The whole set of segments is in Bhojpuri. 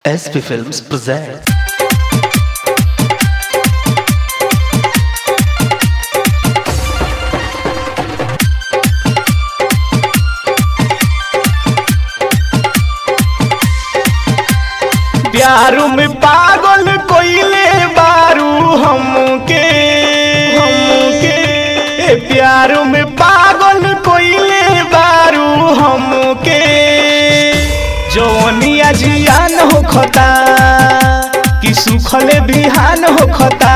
SP Films present. प्यारू में पागल कोइले बारू हमके हमके ए प्यारू में पागल कोइले बारू हमके जवनिया जियान हो खता कि सुखले बिहान हो खता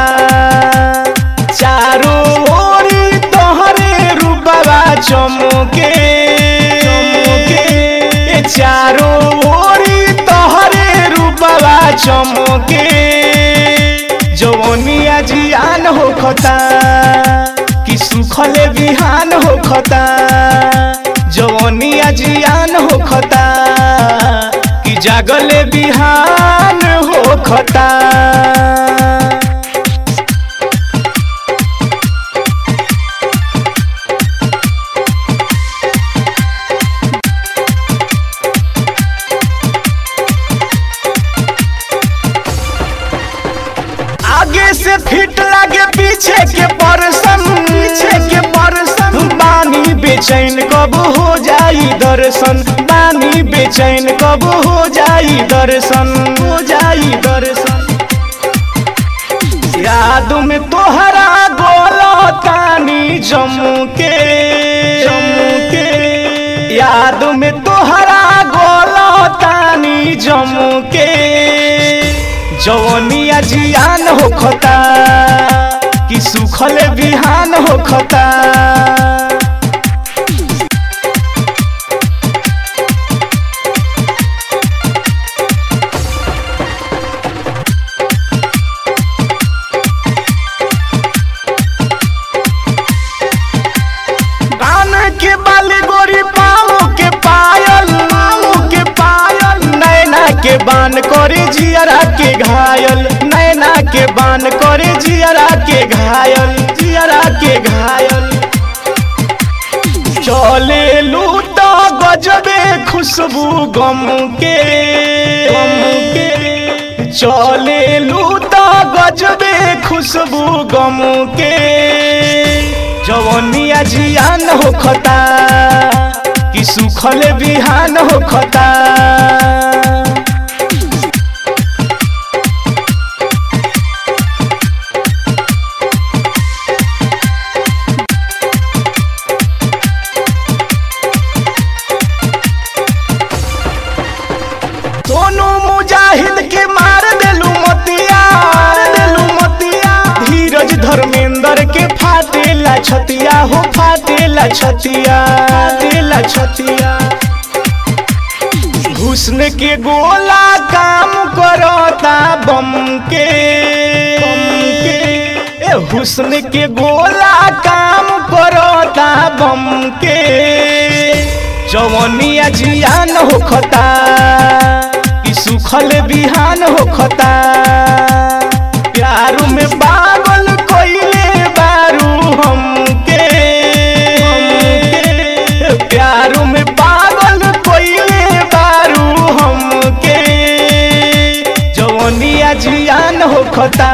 चारो ओरी तोहरे रूपवा चमके चमके ए चारो ओरी तोहरे रूपवा चमके जवनिया जियान हो खता कि सुखले बिहान हो खता जवनिया जियान हो खता कि जागले बिहान हो खता आगे से फिट लागे पीछे के परसन पीछे के परसन बानी बेचैन कब हो जाई दर्शन बानी बेचैन कब हो जाई दर्शन हो जाई दर्शन याद में तोहरा गोलो तानी जम्मू के जम्मू के याद में तोहरा गोलो तानी जम्मू के जवनिया जियान हो खता कि सुखल बिहान हो खता कान के बाली गोरी पाँव के पायल पाँव के पायल नैना के बान करे जियरा के घायल नैना के बान करे जियरा के घायल जियरा के घायल चले लूट गजबे खुशबू गम के गम के चले लूट गजबे खुशबू गम के जवनिया जियान हो खता कि सुखल बिहान हो खता दोनों मुजाहिद के मार देलू मतिया मार देलू मतिया धीरज धर्मेंद्र के फाटेला छतिया हो फाटेला छतिया फाटेला छतिया हुस्न के गोला काम करता बम के बम के ए हुस्न के गोला काम करता बम के जवनिया जियान हो खता कि सुखल बिहान हो खता प्यारू में पागल कोइले बारू हमके हमके प्यारू में पागल कोइले बारू हमके जवनिया जियान हो खता